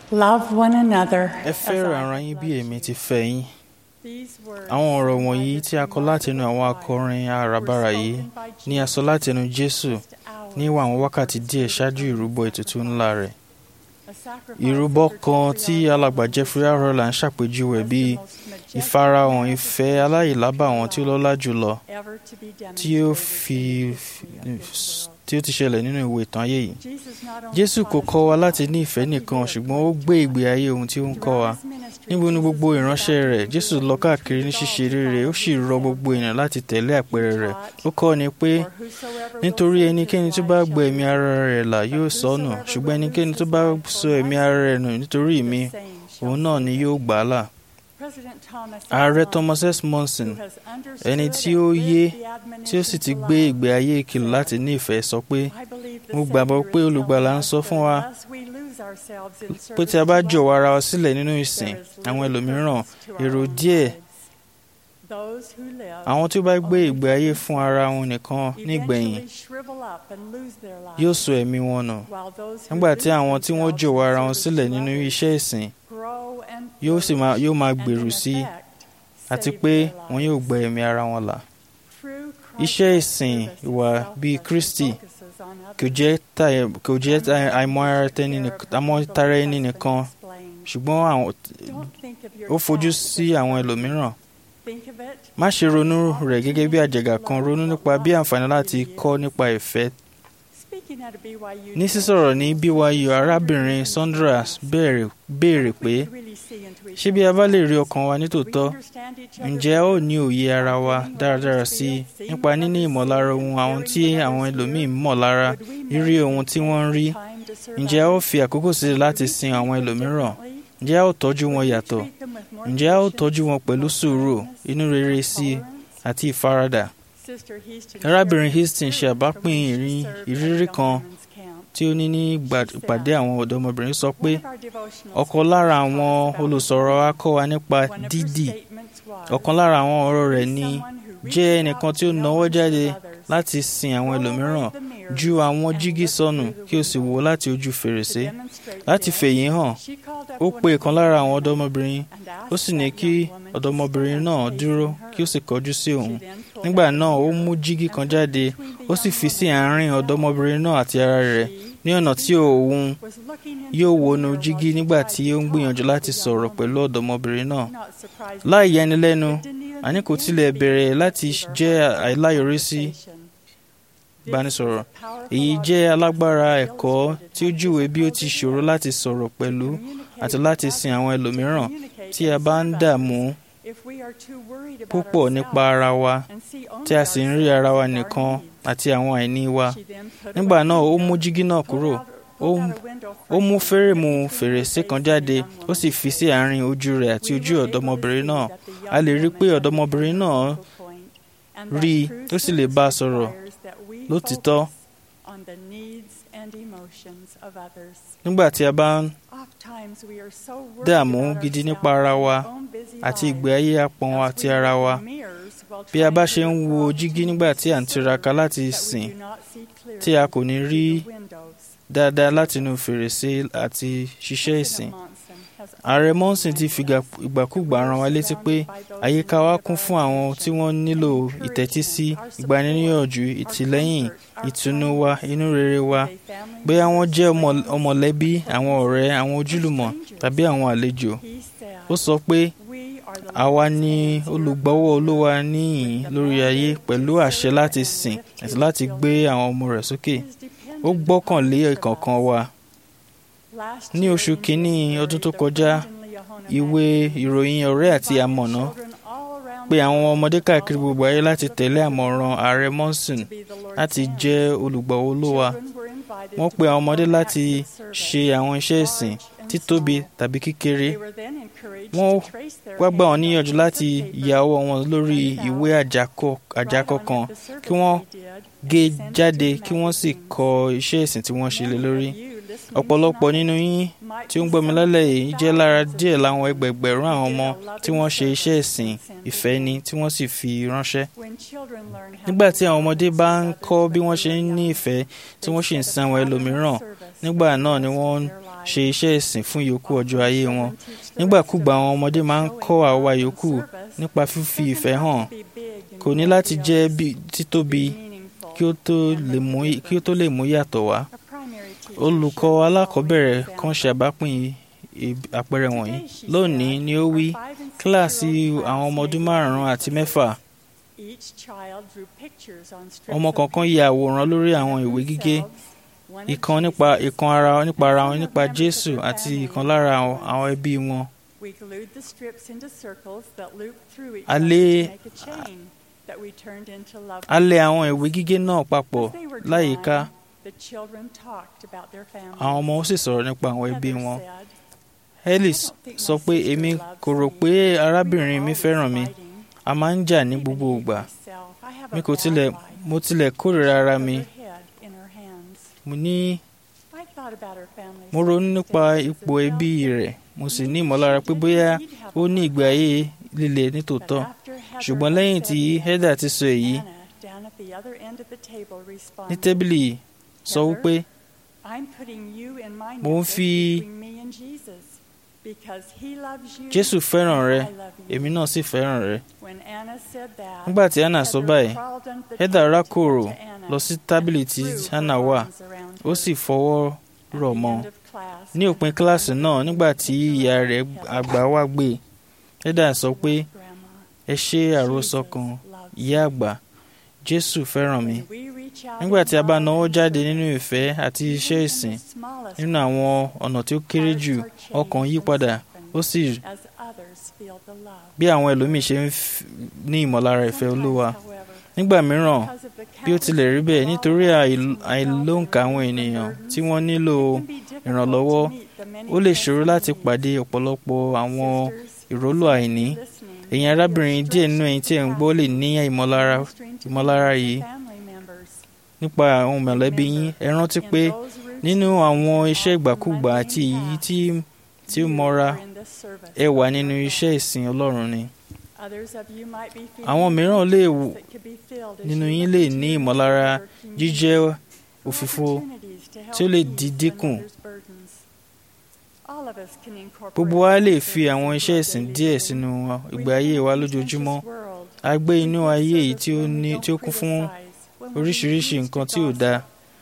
Love one another. ẹ fẹ́ràn ara yín bí èmi ti fẹ́ yín. àwọn ọ̀rọ̀ wọ̀nyí tí a kọ látinú àwọn akọrin àràbarà yìí ni a sọ látinú Jésù ní àwọn wákàtí díẹ̀ ṣáájú ìrúbọ ètùtù ńlá rẹ̀. ìrúbọ kan tí alàgbà Jeffrey R. Holland ṣàpèjúwe bíi ìfarahàn ìfẹ́ aláìlábàwọ́n tí ó lọ́lá jùlọ tí ó fi tí ó ti ṣẹlẹ̀ nínú ìwé ìtàn ayé yìí. Jésù kò kọ́ wa láti ní ìfẹ́ nìkan ṣùgbọ́n ó gbé ìgbé ayé ohun tí ó ń kọ́ wa. níbo ni gbogbo ìránṣẹ́ rẹ̀ Jésù lọ káàkiri ní ṣíṣe rere ó sì rọ gbogbo ènìyàn láti tẹ̀lé àpẹẹrẹ rẹ̀. ó kọ́ ni pé nítorí ẹnikẹ́ni tó bá gbọ́ ẹ̀mí ara rẹ̀ là yóò sọnù ṣùgbọ́n ẹnikẹ́ni tó bá sọ ẹ̀mí ara rẹ̀ nù nítorí mi òun náà ni yóò gbà á là. Ààrẹ Thomas S. Monson ẹni tí ó yé tí ó sì ti gbé ìgbé ayé ìkìlọ̀ láti ní ìfẹ́ sọ pé mo gbàgbọ́ pé olùgbàlà ń sọ fún wa pé tí a bá jọ̀wọ́ ara wa sílẹ̀ nínú ìsìn àwọn ẹlòmíràn èrò díẹ̀ àwọn tí ó bá gbé ìgbé ayé fún ara wọn nìkan nígbẹ̀yìn yóò sọ ẹ̀mí wọn nù nígbà tí àwọn tí wọ́n jọ̀wọ́ ara wọn sílẹ̀ nínú iṣẹ́ ìsìn yóò sì máa yóò máa gbèrú sí i àti pé wọn yóò gba ẹ̀mí ara wọn là. iṣẹ́ ìsìn ìwà bíi Kristi kò jẹ́ kò jẹ́ àìmọ̀tara ẹni nìkan ṣùgbọ́n ó fojú sí àwọn ẹlòmíràn. má ṣe ronú rẹ̀ gẹ́gẹ́ bí àjàgà kan ronú nípa bí àǹfààní láti kọ́ nípa ìfẹ́ ní sísọ̀rọ̀ ní BYU arábìnrin Sandra béèrè pé ṣé bí a bá lè rí ọkàn wa nítòótọ́ ǹjẹ́ a ó ní òye ara wa dáradára sí i nípa níní ìmọ̀lára ohun àwọn tí àwọn ẹlòmíín mọ̀ lára rírí ohun tí wọ́n ń rí ǹjẹ́ a ó fi àkókò sílẹ̀ láti sin àwọn ẹlòmíràn ǹjẹ́ a ó tọ́jú wọn yàtọ̀ ǹjẹ́ a ó tọ́jú wọn pẹ̀lú sùúrù inú rere sí i àti ìfaradà arábìnrin Hastings ṣe àbápín ìrírí kan tí ó ní ní ìpàdé àwọn ọ̀dọ́mọbìnrin sọ pé ọ̀kan lára àwọn olùsọ̀rọ̀ wa kọ́ wa nípa dídì ọ̀kan lára àwọn ọ̀rọ̀ rẹ̀ ni jẹ́ ẹnìkan tí ó nawọ́ jáde láti sin àwọn ẹlòmíràn ju àwọn jígí sọnù kí o sì wò láti ojú fèrèsé láti fèyí hàn ó pe ìkan lára àwọn ọ̀dọ́mọbìnrin ó sì ní kí ọ̀dọ́mọbìnrin náà dúró kí ó sì kọjú sí òun nígbà náà ó mú jígí kan jáde ó sì fi sí àárín ọ̀dọ́mọbìnrin náà àti ara rẹ̀ ní ọ̀nà tí òun yóò wọnú jígí nígbà tí ó ń gbìyànjú láti sọ̀rọ̀ pẹ̀lú ọ̀dọ́mọbìnrin náà láì yanilẹ́nu àní kò tilẹ̀ bẹ̀rẹ̀ láti jẹ́ àìláyọrísí ìbánisọ̀rọ̀ èyí jẹ́ alágbára ẹ̀kọ́ tí ó júwe bí ó ti ṣòro láti sọ̀rọ̀ pẹ̀lú àti láti sin àwọn ẹlòmíràn tí a bá ń dààmú púpọ̀ nípa ara wa tí a sì ń rí ara wa nìkan àti àwọn àìní wa nígbà náà ó mú jígí náà kúrò ó mú fẹ́rẹ̀mù fèrèsé kan jáde ó sì fi sí àárín ojú rẹ̀ àti ojú ọ̀dọ́mọbìnrin náà a lè rí i pé ọ̀dọ́mọbìnrin náà rí i ó sì lè bá a sọ̀rọ̀ lótìtọ́ nígbà tí a bá ń dààmú gidi nípa ara wa àti ìgbé ayé apọ̀n àti ara wa bí a bá ṣe ń wo jígí nígbà tí à ń tiraka láti sìn tí a kò ní rí dáadáa látinú fèrèsé àti ṣiṣẹ́ ìsìn ààrẹ monson ti fi ìgbàkúgbà rán wa létí pé àyíká wa kún fún àwọn tí wọ́n nílò ìtẹ́tísí ìgbaniníyànjú ìtìlẹ́yìn ìtùnú wa inú rere wa bóyá wọ́n jẹ́ ọmọlẹ́bí àwọn ọ̀rẹ́ àwọn ojúlùmọ̀ tàbí àwọn àlejò ó sọ pé àwa ni olùgbọ́wọ́ olúwa níyìn lórí ayé pẹ̀lú àṣẹ láti sìn àti láti gbé àwọn ọmọ rẹ̀ sókè ó gbọ́kànlé ìkọ̀ọ̀kan wa ní oṣù kínní ọdún tó kọjá ìwé ìròyìn ọ̀rẹ́ àti amọ̀nà pé àwọn ọmọdé káàkiri gbogbo ayé láti tẹ̀lé àmọ̀ràn ààrẹ monson láti jẹ́ olùgbọ̀wọ́ olúwa wọ́n pe àwọn ọmọdé láti ṣe àwọn iṣẹ́ ìsìn títóbi tàbí kékeré wọ́n wá gbà wọ́n níyànjú láti ya ọwọ́ wọn lórí ìwé àjákọ kan kí wọ́n gé jáde kí wọ́n sì kọ iṣẹ́ ìsìn tí wọ́n ṣe lé lórí ọ̀pọ̀lọpọ̀ nínú yín tí ó ń gbọ́ mi lálẹ́ yìí jẹ́ lára díẹ̀ láwọn ẹgbẹ̀gbẹ̀rún àwọn ọmọ tí wọ́n ṣe iṣẹ́ ìsìn ìfẹ́ ni tí wọ́n sì fi ránṣẹ́. nígbà tí àwọn ọmọdé bá ń kọ́ bí wọ́n ṣe ń ní ìfẹ́ tí wọ́n sì ń sin àwọn ẹlòmíràn nígbà náà ni wọ́n ṣe iṣẹ́ ìsìn fún ìyókù ọjọ́ ayé wọn nígbàkúgbà àwọn ọmọdé máa ń kọ́ àwa yòókù nípa fífi ìfẹ́ hàn kò ní láti jẹ́ títóbi kí ó tó lè mú yàtọ̀ wá olùkọ́ alákọ̀ọ́bẹ̀rẹ̀ kan ṣe àbápín àpẹẹrẹ wọ̀nyí lónìí ni ó wí kíláàsì àwọn ọmọ ọdún márùn-ún àti mẹ́fà ọmọ kọ̀ọ̀kan ya àwòrán lórí àwọn ìwé gígé ìkan nípa ìkan ara nípa ara wọn nípa Jésù àti ìkan lára àwọn ẹbí wọn. a lè a lè àwọn ìwé gígé náà papọ̀ láyìíká àwọn ọmọ sì sọ̀rọ̀ nípa àwọn ẹbí wọn. Ellis sọ pé èmi kò rò pé arábìnrin mi fẹ́ràn mi a máa ń jà ní gbogbo ìgbà mi kò tilẹ̀ mo tilẹ̀ kórìíra ara mi mo ní mo ronú nípa ipò ẹbí rẹ̀ mo sì ní ìmọ̀lára pé bóyá ó ní ìgbé ayé líle nítòótọ́ ṣùgbọ́n lẹ́yìn tí Heather ti sọ èyí ní tẹ́bílì sọ wípé mo ń fi Jésù fẹ́ràn rẹ èmi náà sì fẹ́ràn rẹ. nígbà tí Anna sọ báyìí Heather rákòrò lọ sí tábìlì tí Anna wà ó sì fọwọ́ rọ̀ mọ́ ní òpin kíláàsì náà nígbà tí ìyá rẹ̀ àgbà wá gbé Heather sọ pé ẹ ṣe àròsọ kan ìyá àgbà Jésù fẹ́ràn mi nígbà tí a bá náwó jáde nínú ìfẹ́ àti iṣẹ́ ìsìn nínú àwọn ọ̀nà tí ó kéré jù ọkàn yí padà ó sì bí àwọn ẹlòmíì ṣe ń ní ìmọ̀lára ìfẹ́ Olúwa nígbà mìíràn bí ó tilẹ̀ rí bẹ́ẹ̀ nítorí àìlóǹkà àwọn ènìyàn tí wọ́n nílò ìrànlọ́wọ́ ó lè ṣòro láti pàdé ọ̀pọ̀lọpọ̀ àwọn ìrólò àìní ẹ̀yin arábìnrin díẹ̀ nínú ẹ̀yin tí ẹ̀ ń gbọ́ lè ní ìmọ̀lára ìmọ̀lára yìí nípa àwọn mọ̀lẹ́bí yín ẹ rántí pé nínú àwọn iṣẹ́ ìgbàkúgbà àti èyí tí tí ó mọ́ra ẹ wà nínú iṣẹ́ ìsìn Ọlọ́run ni. àwọn mìíràn lè nínú yín lè ní ìmọ̀lára jíjẹ́ òfìfo tí ó lè di dínkù. gbogbo wa lè fi àwọn iṣẹ́ ìsìn díẹ̀ sínú ìgbé ayé wa lójoojúmọ́ a gbé inú ayé yìí tí ó kún fún oríṣiríṣi nǹkan tí ò dáa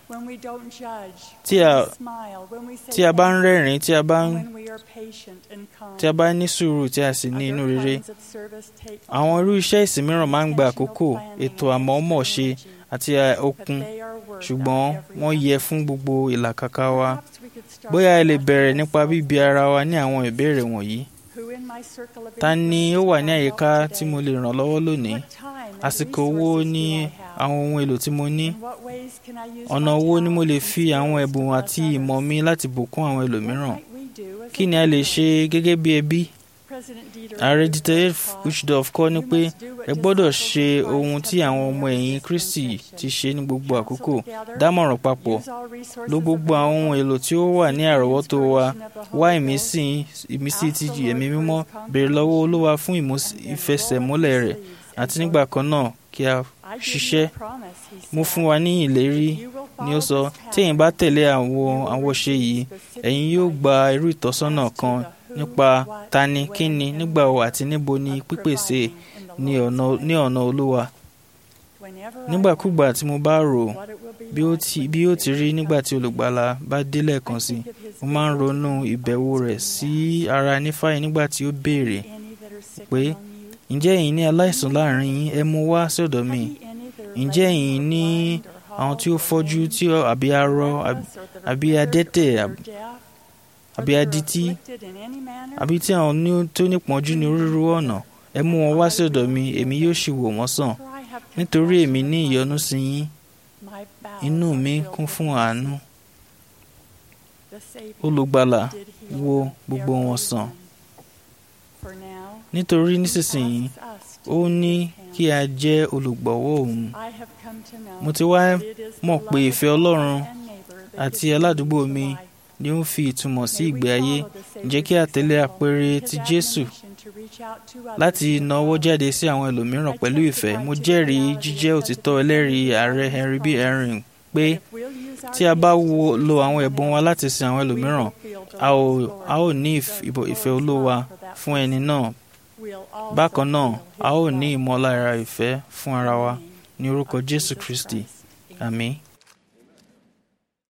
tí a tí a bá ń rẹ́rìn tí a bá ń tí a bá ní sùúrù tí a sì ní inú rere àwọn irú iṣẹ́ ìsìn mìíràn máa ń gba àkókò ètò àmọ̀ọ́mọ̀ ṣe àti okun ṣùgbọ́n wọ́n yẹ fún gbogbo ìlàkàkà wa bóyá ẹ lè bẹ̀rẹ̀ nípa bíbi ara wa ní àwọn ìbéèrè wọ̀nyí ta ni ó wà ní àyíká tí mo lè ràn lọ́wọ́ lónìí àsìkò wo ni àwọn ohun èlò tí mo ní ọ̀nà wo ni mo lè fi àwọn ẹ̀bùn àti ìmọ̀ mi láti bùkún àwọn ẹlòmíràn kí ni a lè ṣe gẹ́gẹ́ bí ẹbí ààrẹ dieter uchdorf kọ́ ni pé ẹ gbọ́dọ̀ ṣe ohun tí àwọn ọmọ ẹ̀yìn kristi ti ṣe ní gbogbo àkókò dámọ̀ràn papọ̀ lo gbogbo àwọn ohun èlò tí ó wà ní àrọ́wọ́tó wa wá ìmísí ìmísí ti ẹ̀mí mímọ́ béèrè lọ́wọ́ olúwa fún ìfẹsẹ̀múlẹ̀ rẹ̀ àti nígbà kan náà kí a ṣiṣẹ́ mo fún wa ní ìlérí ni ó sọ tí ẹ̀yin bá tẹ̀lé àwọn àwòṣe yìí ẹ̀yin yóò gba irú ìtọ́sọ́nà kan nípa tani kíni nígbà wo àti níbo ni pípèsè ní ọ̀nà olúwa nígbàkúgbà tí mo bá rò bí ó ti rí nígbà tí olùgbàlà bá dé lẹ́ẹ̀kan sí mo máa ń ronú ìbẹ̀wò rẹ̀ sí ara nífàyè nígbà tí ó béèrè pé ǹjẹ́ ẹ̀yin ní aláìsàn láàrin yín ẹ mú wá sọ́dọ̀ mi ǹjẹ́ ẹ̀yin ní àwọn tí ó fọ́jú tí àbí arọ àbí adẹ́tẹ̀ àbí adití àbí tí àwọn tó nípọ́njú ní onírúurú ọ̀nà ẹ mú wọn wá sí ọ̀dọ̀ mi èmi yóò sì wò wọ́n sàn nítorí èmi ní ìyọ́nú sí yín inú mi kún fún àánú olùgbàlà wo gbogbo wọn sàn nítorí nísinsìnyí ó ní kí a jẹ́ olùgbọ̀wọ́ òun mo ti wá mọ̀ pé ìfẹ́ Ọlọ́run àti aládùúgbò mi ni ó ń fi ìtumọ̀ sí ìgbé ayé ǹjẹ́ kí a tẹ̀lé àpẹẹrẹ ti Jésù láti nawọ́ jáde sí àwọn ẹlòmíràn pẹ̀lú ìfẹ́ mo jẹ́rìí jíjẹ́ òtítọ́ ẹlẹ́rìí ààrẹ Henry B. Herring pé tí a bá lo àwọn ẹ̀bùn wa láti sin àwọn ẹlòmíràn a ò a ò ní ìfẹ́ olúwa fún ẹni náà bákan náà a ó ní ìmọ̀lára ìfẹ́ fún ara wa ní orúkọ jésù kristi àmín.